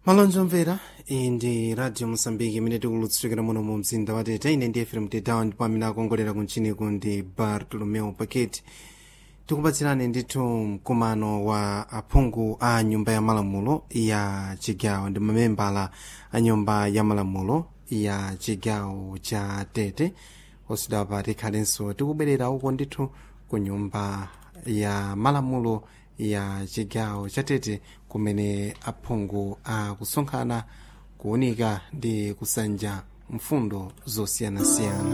malonje omvera iyi ndi radio mosambiki imene tikulutsirikira muno mu mzinda wa tete ine ndi efrem tetawa ndipo amene akongolera kunchiniku ndi bartolomeo paket tikupatsirani ndithu mkumano wa aphungu a nyumba ya malamulo ya chigawo ndi mamembala a nyumba ya malamulo ya chigawo cha tete osidapa tikhalenso tikubwerera uko ndithu ku nyumba ya malamulo ya chigawo cha tete kumene aphungu akusonkhana kuwunika ndi kusanja mfundo zosiyanasiyana